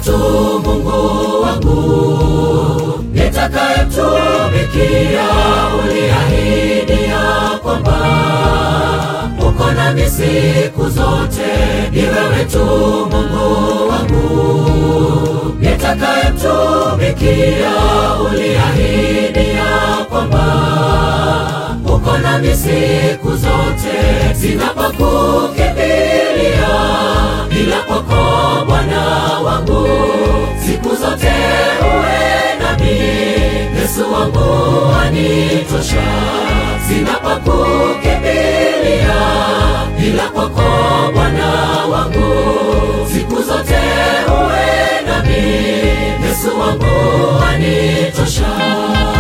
tu Mungu wangu nitakayemtumikia. Uliahidi ya kwamba uko nami siku zote, ni wewe tu Mungu wangu nitakayemtumikia. Uliahidi ya kwamba uko nami siku zote, sina pa kukimbilia ila kwako Bwana wangu, siku zote uwe nami. Yesu wangu anitosha, sina pa kukimbilia ila kwako Bwana wangu, siku zote uwe nami. Yesu wangu anitosha.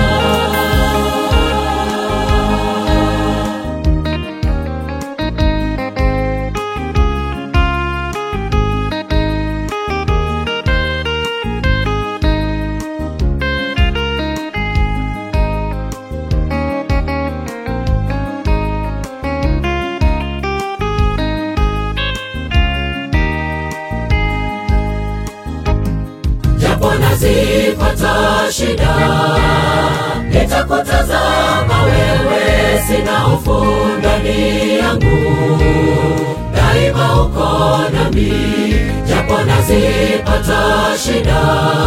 japo nazipata shida, nitakutazama wewe, sina hofu ndani yangu, daima uko nami. Japo nazipata shida,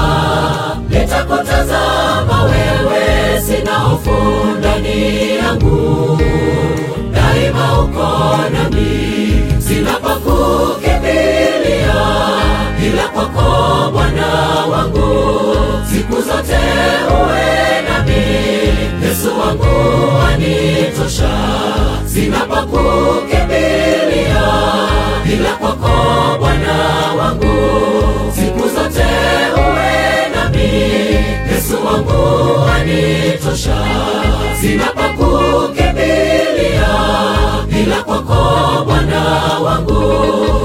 nitakutazama wewe, sina hofu ndani yangu, daima uko nami, sina pa kukimbilia ila kwako Bwana wangu, siku zote uwe nami. Yesu wangu anitosha, sina pa kukimbilia ila kwako Bwana wangu, siku zote uwe nami. Yesu wangu anitosha, sina pa kukimbilia ila kwako Bwana wangu